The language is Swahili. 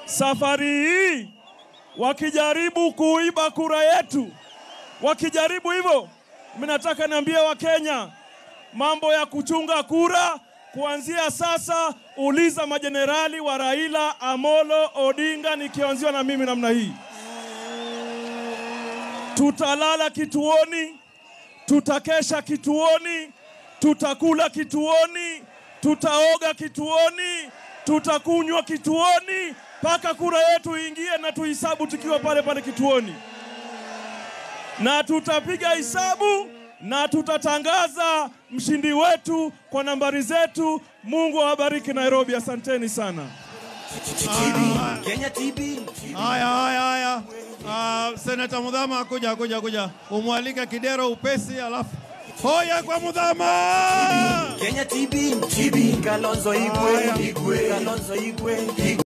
safari hii wakijaribu kuiba kura yetu, wakijaribu hivyo, mimi nataka niambie Wakenya mambo ya kuchunga kura kuanzia sasa, uliza majenerali wa Raila Amolo Odinga, nikianziwa na mimi namna hii. Tutalala kituoni, tutakesha kituoni, tutakula kituoni, tutaoga kituoni, tutakunywa kituoni mpaka kura yetu iingie na tuhisabu tukiwa pale pale kituoni, na tutapiga hisabu na tutatangaza mshindi wetu kwa nambari zetu. Mungu awabariki Nairobi, asanteni sana. Kenya TB. Haya, haya, haya. Uh, Senata Mudhama, kuja kuja kuja, umwalike Kidero upesi, alafu hoya kwa Mudhama. Kenya TB. TB. Kalonzo Igwe. Igwe. Kalonzo Igwe. Igwe.